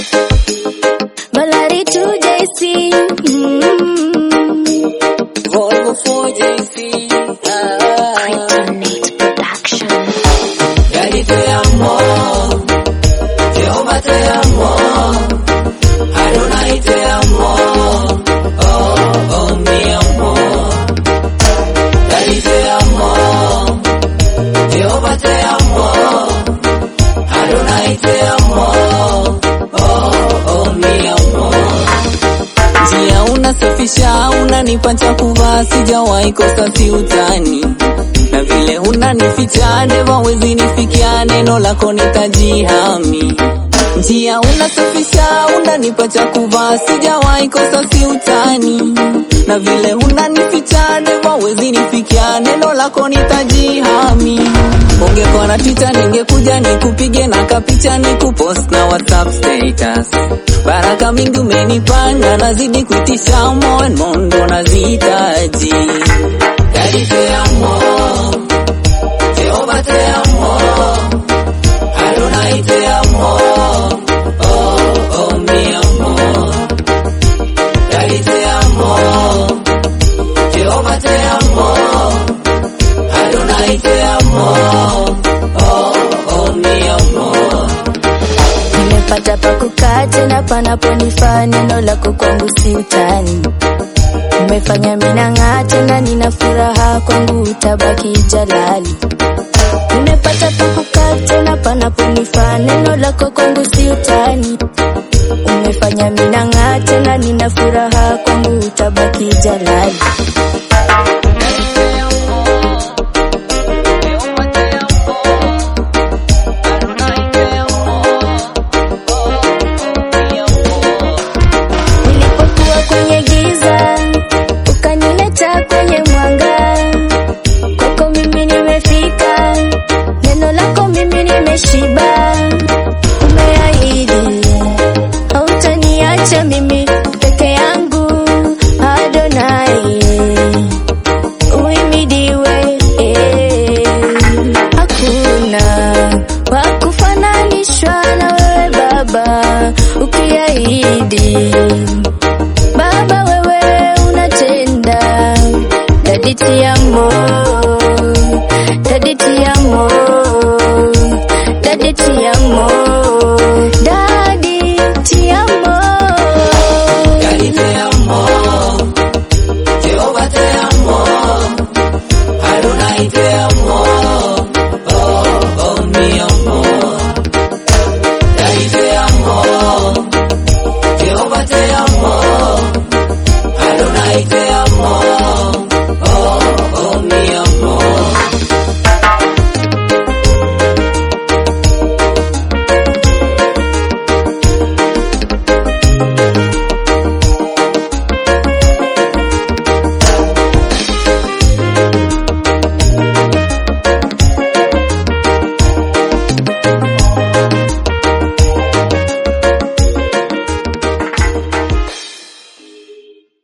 Balari to JC. Mm. Volvo 4JC. Ah. Kryptonite Production. Daddy te amo, Jehovah te amo, Adonai te amo, oh oh mi amor. Daddy te amo, Jehovah te amo, Adonai te amo, oh oh mi amor. Njia unasafisha, unanipa cha kuvaa, sijawahi kosa si utani na vile unanificha ndivyo wezi nifikia, neno lako nitajihami. Njia unasafisha, unanipa cha kuvaa, sijawahi kosa si utani na vile unanificha ndivyo wezi nifikia, neno lako nitajihami. Ungekuwa na Twitter ningekuja nikupige na kapicha nikupost na WhatsApp status. Baraka mingi umenipanda, nazidi kuitisha more and more, ndo nazihitaji. Daddy te amo, Jehovah te amo, Adonai te amo, oh oh mi amor. Daddy te amo, Jehovah te amo, Adonai te amo, oh oh mi amor. Nimepata pa kukaa tena panaponifaa, neno lako kwangu si utani. Umefanya minang'aa tena, nina furaha kwangu, utabaki jalali. Nimepata pa kukaa tena panaponifaa, neno lako kwangu si utani. Umefanya minang'aa tena, nina furaha kwangu, utabaki jalali. Nilipokuwa kwenye giza, ukanileta kwenye mwanga. Kwako mimi nimefika, neno lako mimi nimeshiba. Umeahidi hautaniacha mimi peke yangu, Adonai uhimidiwe. Hakuna wa kufananishwa na wewe Baba, ukiahidi